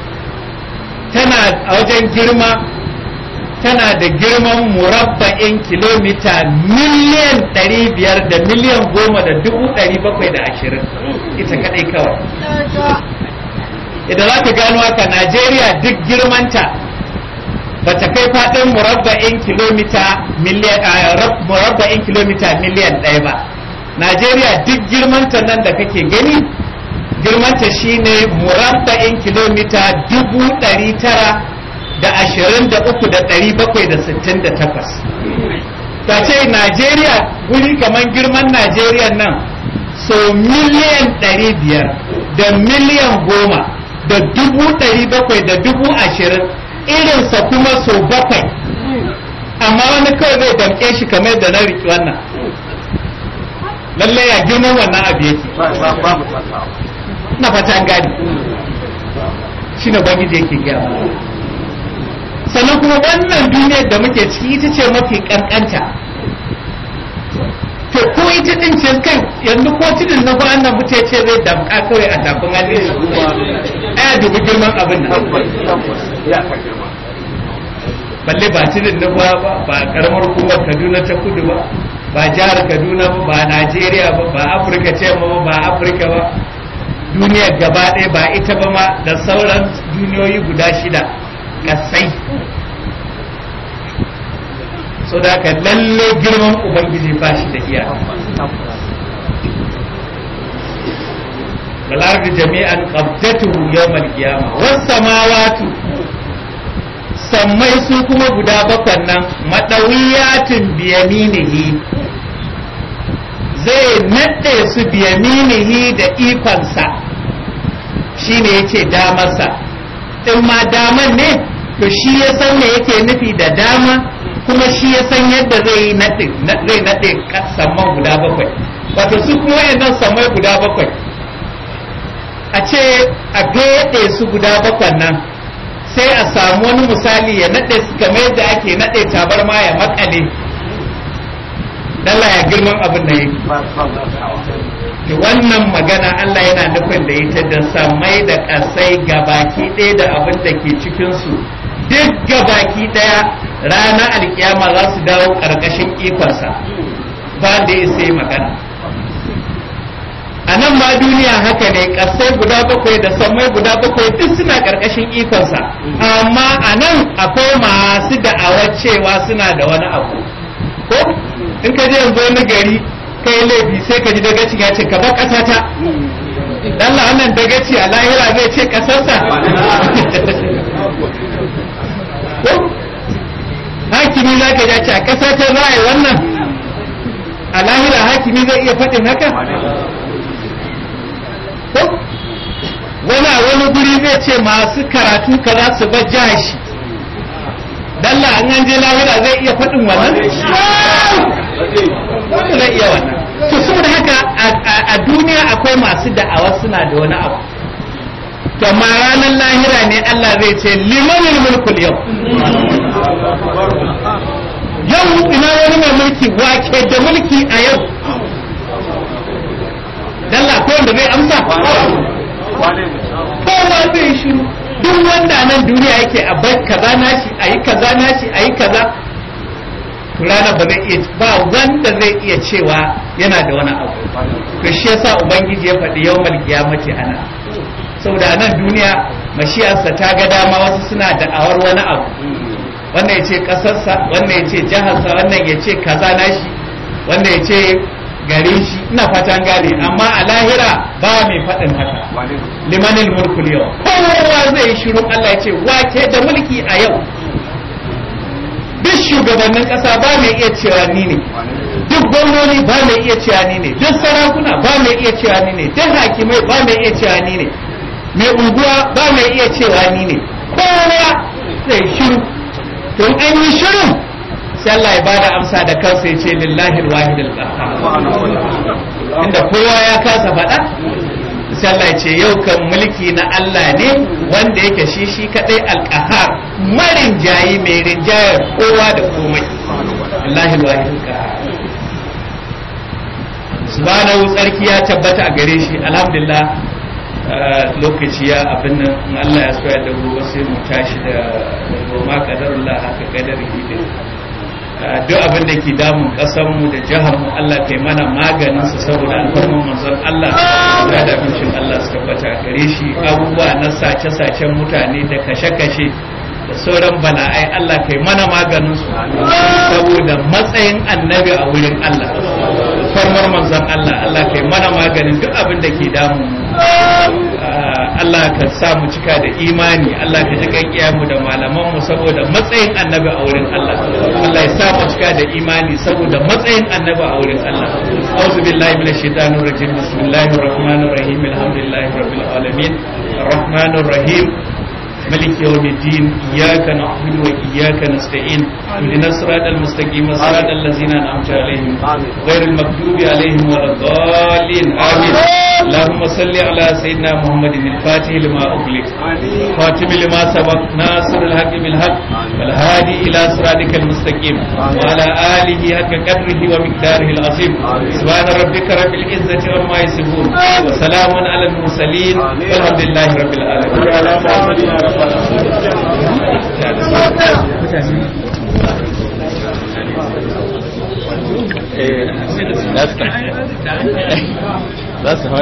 C: tana a wajen girma tana da girman murabba'in kilomita miliyan ɗari biyar da miliyan goma da dubu ɗari bakwai da ashirin ita kaɗai kawai idan za ka gano haka najeriya duk girmanta ba ta kai faɗin murabba'in kilomita murabba'in kilomita miliyan ɗaya ba najeriya duk girmanta nan da kake gani girmanta shine murabba'in kilomita dubu ɗari tara da ashirin da uku da ɗari bakwai da sittin da takwas ta ce najeriya guri kamar girman najeriya nan so miliyan ɗari biyar da miliyan goma da dubu ɗari bakwai da dubu ashirin irinsa kuma so bakwai amma wani kawai zai damƙe shi kamar da na riƙe wannan lallai ya girman wannan abu yake na fata gani shi ne bangiji yake gaya sannan kuma wannan duniyar da muke ciki ita ce mafi kankanta to ko ita din ce kai yanzu ko tudun na bayan nan mutum ce zai damka kawai a tafin hannun shi aya dubi girman abin nan balle ba tudun na ba ba karamar hukumar kaduna ta kudu ba ba jihar kaduna ba ba najeriya ba ba afirka ce ba ba afirka ba duniyar gaba ɗaya ba ita ba ma da sauran duniyoyi guda shida kasai so da haka lalle girman ubangiji ba shi da iya والأرض جميعا قبضته يوم القيامة والسماوات sammai su kuma guda bakwan nan maɗawiyatin biyaminihi zai naɗe su biyaminihi da ikonsa shi ne ya ce damarsa in ma daman ne to shi ya san me yake nufi da dama kuma shi ya san yadda zai yi zai naɗe samman guda bakwai wato su kuma wayannan sammai guda bakwai a ce a gaɗe su guda bakwan nan sai a samu wani misali ya naɗe su kamar yadda ake naɗe tabarma ya makale dala ya girman abin da yake wannan magana Allah yana nufin da ita da samai da ƙasai gabaki ɗaya da abin da ke cikinsu duk gabaki ɗaya ranar alkiyama za su dawo ƙarƙashin ikonsa ba da ya sai magana a nan ma duniya haka ne ƙasai guda bakwai da sammai guda bakwai duk suna ƙarƙashin ikonsa amma a nan akwai masu da'awar cewa suna da wani abu ko in ka je yanzu wani gari kai laifi sai ka ji dagaci ya ce ka bar ƙasa ta dan wannan dagaci a lahira zai ce ƙasarsa ko hakimi za ka ja ce a ƙasa ta za a yi wannan a lahira hakimi zai iya faɗin haka ko wani a wani guri zai ce masu karatu ka za su bar jashi dalla an an je lahira zai iya faɗin wannan wanda zai iya wannan to saboda haka a duniya akwai masu da'awa suna da wani abu to amma ranar lahira ne Allah zai ce limanil mulkul yau yau ina wani mai mulki wake da mulki a yau dalla ko wanda zai amsa kowa zai shiru duk wanda nan duniya yake a bai kaza nashi a yi kaza nashi a yi kaza rana ba zai iya ba wanda zai iya cewa yana da wani abu to shi yasa ubangiji ya faɗi yawmal qiyamati ana saboda nan duniya mashiyarsa ta ga dama wasu suna da'awar wani abu wannan ya ce ƙasarsa wannan ya ce jiharsa wannan ya ce kaza nashi wannan ya ce garin shi ina fatan gane amma a lahira ba mai faɗin haka limanin mulkul yau kowa zai shiru Allah ya ce wake da mulki a yau duk shugabannin ƙasa ba mai iya cewa ni ne duk gwamnoni ba mai iya cewa ni ne duk sarakuna ba mai iya cewa ni ne duk hakimai ba mai iya cewa ni ne mai unguwa ba mai iya cewa ni ne kowa zai shiru to an yi shirin sai Allah ya bada amsa da kansa ya ce lillahi alwahid alqahhar inda kowa ya kasa faɗa sai Allah ya ce yau kan mulki na Allah ne wanda yake shi shi kadai alqahhar marin jayi mai rinjayar kowa da komai lillahi alwahid alqahhar subhanahu tsarki ya tabbata a gare shi alhamdulillah lokaci ya abin nan in Allah ya so ya da gobe sai mu tashi da goma kadarullah haka kadar hidin duk abin da ke damun mu da jihar mu Allah kai mana maganin su saboda alfarman manzon Allah da da abincin Allah su tabbata gare shi abubuwa na sace-sacen mutane da kashe-kashe da sauran bala'ai Allah kai mana maganin su saboda matsayin annabi a wurin Allah farmar manzon Allah Allah kai mana maganin duk abin da ke damu Allah ka sa mu cika da imani Allah ka ji kan mu da malaman mu saboda matsayin annabi a wurin Allah Allah ya sa mu cika da imani saboda matsayin annabi a wurin Allah a'udhu billahi minash shaitanir rajim bismillahir rahmanir rahim alhamdulillahi rabbil alamin arrahmanir rahim ملك يوم الدين إياك نعبد وإياك نستعين اهدنا الصراط المستقيم صراط الذين أنعمت عليهم غير المغضوب عليهم ولا الضالين آمين اللهم صل على سيدنا محمد الفاتح لما أغلق خاتم لما سبق ناصر الحق بالحق والهادي إلى صراطك المستقيم وعلى آله حق قدره ومقداره العظيم سبحان ربك رب العزة عما يصفون وسلام على المرسلين والحمد لله رب العالمين
E: Mutane
B: eh za su za su